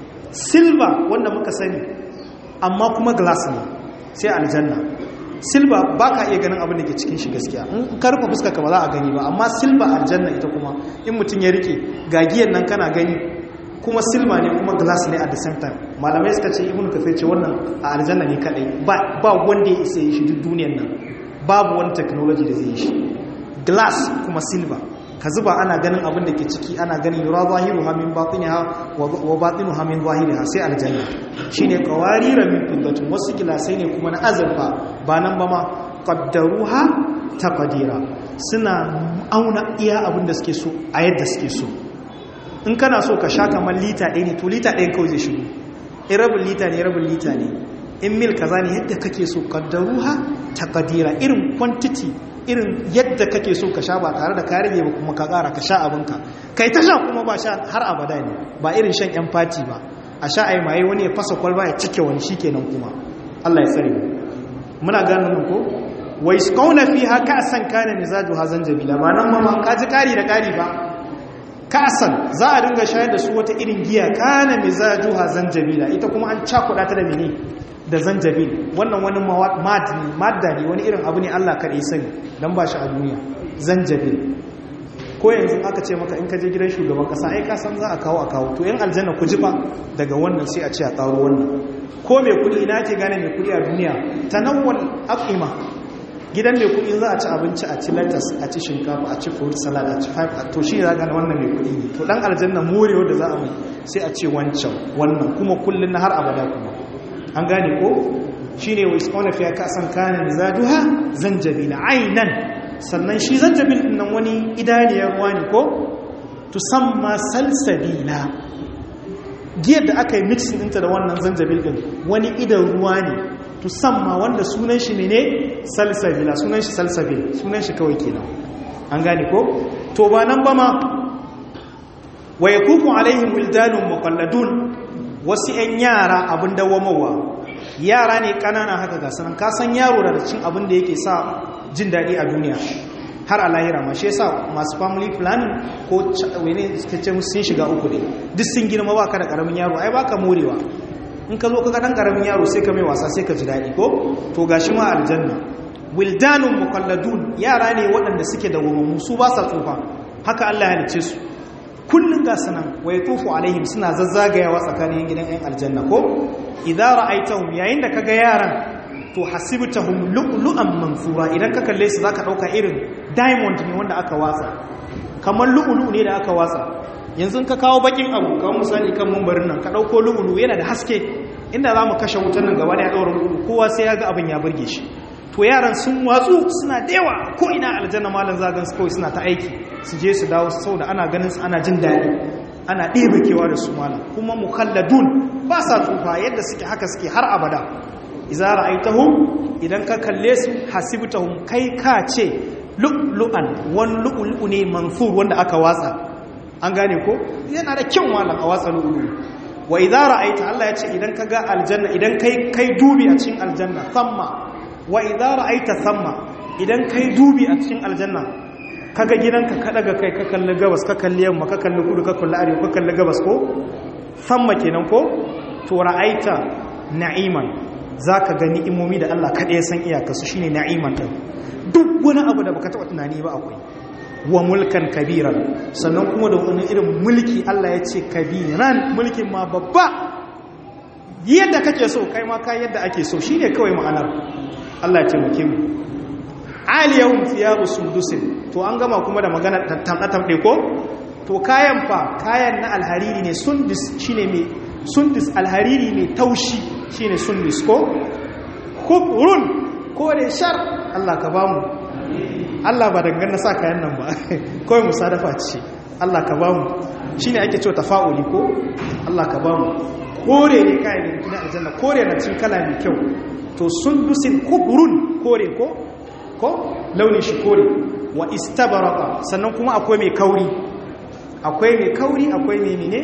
silva wanda muka sani amma kuma glass ne sai aljanna silva ba ka iya ganin abin da ke cikin shi gaskiya in ka rufe fuska ka ba za a gani ba amma silva aljanna ita kuma in mutum ya rike gagiyan nan kana gani kuma silva ne kuma glass ne at the same time malamai suka ce ibnu kafir ce wannan a aljanna ne kadai ba ba wanda ya isa yi shi duk duniyar nan babu wani technology da zai yi shi glass kuma silva ka zuba ana ganin abin da ke ciki ana ganin yura zahiru hamin batiniha wa batinu hamin zahiriha sai aljanna shine qawarira min fiddatin wasu gilasai ne kuma na azurfa ba nan ba ma qaddaruha taqdira suna auna iya abin da suke so a yadda suke so in kana so ka sha kamar lita ɗaya ne to lita ɗaya kawai zai shigo in rabin lita ne rabin lita ne in mil kaza ne yadda kake so qaddaruha taqdira irin quantity irin yadda kake so ka sha ba tare da ka rage ba kuma ka ƙara ka sha abinka kai ta sha kuma ba sha har abada ne ba irin shan yan fati ba a sha ai maye wani ya fasa kwalba ya cike wani shikenan kuma Allah ya tsare muna gano nan ko wa isqawna fiha ka'san kana mizaju hazan jabila ba nan ma ka ji kari da kari ba ka'san za a dinga shayar da su wata irin giya kana mizaju hazan jabila ita kuma an cakuɗa ta da mene da zanjabil wannan wani madda ne wani irin abu ne Allah kaɗai sani don ba shi a duniya zanjabil ko yanzu aka ce maka in ka je gidan shugaban ƙasa ai ka san za a kawo a kawo to yan aljanna ku jifa daga wannan sai a ce a ƙaro wannan ko mai kuɗi ina ke gane mai kuɗi a duniya tanawwal af'ima gidan mai kuɗi za a ci abinci a ci lettuce a ci shinkafa a ci fruit salad a ci five to shi za gane wannan mai kuɗi ne to dan aljanna morewa da za a mai sai a ce wancan wannan kuma kullun na har abada kuma an gane ko shi ne wa iskona fiye kasan kanin zaduha zanjabila ainan sannan shi zanjabil nan wani idaniyar ruwa ne ko tusamma salsabila giyar da aka yi mixin ɗinta da wannan zanjabil ɗin wani idan ruwa ne tusamma wanda sunan shi ne salsabila sunan shi salsabil sunan shi kawai kenan an gane ko to ba nan ba ma wa yakufu alaihim wildanun muqalladun wasu 'yan yara abin dawamawa yara ne ƙanana haka ga sanan kasan yaro da cin abin da yake sa jin daɗi a duniya har a lahira ma shi yasa masu family planning ko wani suka ce sun shiga uku ne duk sun girma ba ka da ƙaramin yaro ai ba ka morewa in ka zo ka ga ɗan ƙaramin yaro sai ka mai wasa sai ka ji daɗi ko to ga shi ma aljanna wildanun mukalladun yara ne waɗanda suke da wamammu su ba sa tsufa haka allah ya halice su kullum ga sanan wa ya tufu alaihim suna zazzagayawa tsakanin gidan 'yan aljanna ko idan ra'aitahum yayin da kaga yaran to hasibtahum lu'lu'an mansura idan ka kalle su zaka dauka irin diamond ne wanda aka watsa kamar lu'lu ne da aka watsa yanzu ka kawo bakin abu kamar misali kan mumbarin nan ka dauko lu'lu yana da haske inda zamu kashe wutan nan gaba da ya daura lu'lu kowa sai ya ga abin ya burge shi to yaran sun watsu suna da yawa ko ina aljanna malan zagan su kawai suna ta aiki su je su dawo saboda ana ganin su ana jin daɗi ana ɗebe kewa da su malam kuma mukhalladun ba sa tsufa yadda suke haka suke har abada idza ra'aytahum idan ka kalle su hasibtahum kai ka ce lu'lu'an wan lu'lu ne mansur wanda aka watsa an gane ko yana da kyau malam a watsa lu'lu wa idza ra'aita Allah ya ce idan ka ga aljanna idan kai kai dubi a cikin aljanna thamma wa idza ra'aita thamma idan kai dubi a cikin aljanna kaga gidanka ka daga kai ka kalli gabas ka kalli yamma ka kalli kudu ka kalli arewa ka kalli gabas ko thamma kenan ko to ra'aita na'iman zaka ga ni'imomi da Allah kada ya san iyaka su shine na'iman din duk wani abu da baka taba tunani ba akwai wa mulkan kabiran sannan kuma da wani irin mulki Allah ya ce kabiran mulkin ma babba yadda kake so kai ma ka yadda ake so shine kawai ma'anar Allah ya taimake mu aliyahum thiyabu sundusin to an gama kuma da magana tamɗe ko to kayan fa kayan na alhariri ne sundus shine mai sundus alhariri mai taushi shine sundus ko kubrun ko da shar Allah ka bamu Allah ba dangane sa kayan nan ba kawai musadafa ce Allah ka bamu shine ake cewa tafa'uli ko Allah ka bamu kore ne kayan ne na aljanna kore na cin kala mai kyau to sundusin kubrun kore ko ko launin shi kore wa istabaraka sannan kuma akwai mai kauri akwai mai kauri akwai mai mine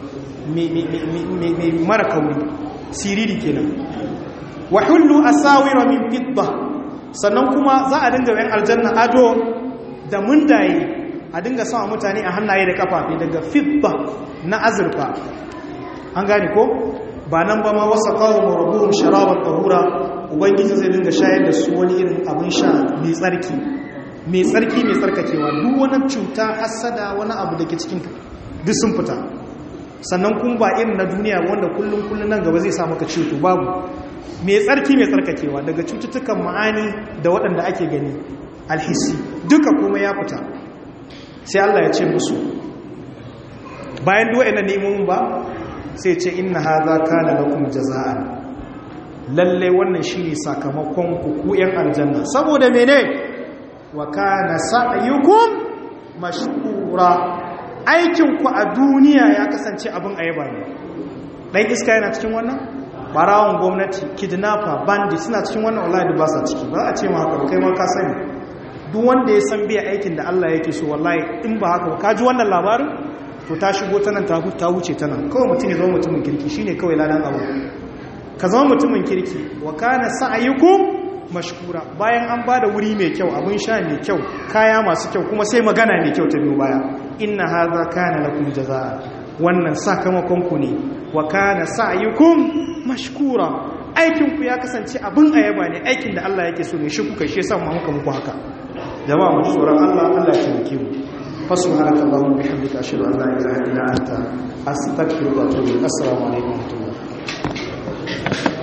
mai mara kauri siriri kenan wa hullu asawira min fidda sannan kuma za a dinga yan aljanna ado da mundaye a dinga sama mutane a hannaye da kafafe daga fibba na azurfa an gane ko ba nan ba ma wasa kawo marabuhun sharabar ɗahura ubangiji zai dinga shayar da su wani irin abin sha mai tsarki mai tsarki mai tsarkakewa duk wani cuta hassada wani abu da ke cikin duk sun fita sannan kun ba irin na duniya wanda kullum kullum nan gaba zai sa maka cuto babu mai tsarki mai tsarkakewa daga cututtukan ma'ani da waɗanda ake gani alhisi duka kuma ya fita sai Allah ya ce musu bayan duwa ina nemomin ba sai ce inna haza kana lakum jaza'an lalle wannan shine sakamakon ku ku yan aljanna saboda mene wa kana sa'yukum mashkura aikin ku a duniya ya kasance abin ayaba ne dan iska yana cikin wannan barawon gwamnati kidnapper bandit suna cikin wannan wallahi ba sa ciki ba a ce ma haka kai ma ka sani duk wanda ya san biya aikin da Allah yake so wallahi in ba haka ka ji wannan labarin to ta shigo ta nan ta wuce ta nan kawai mutum ya zama mutumin kirki shine kawai lalan abu ka zama mutumin kirki wa kana sa'ayukum mashkura bayan an bada wuri mai kyau abin sha mai kyau kaya masu kyau kuma sai magana mai kyau ta biyo baya inna hadha kana lakum jazaa wannan sakamakon ku ne wa kana sa'ayukum mashkura aikin ku ya kasance abin ayaba ne aikin da Allah yake so ne shi kuka shi yasa mu muka muku haka jama'a mu tsoron Allah Allah ya taimake mu فسبحانك اللهم وبحمدك اشهد ان لا اله الا انت استغفرك واتوب اليك السلام عليكم ورحمه الله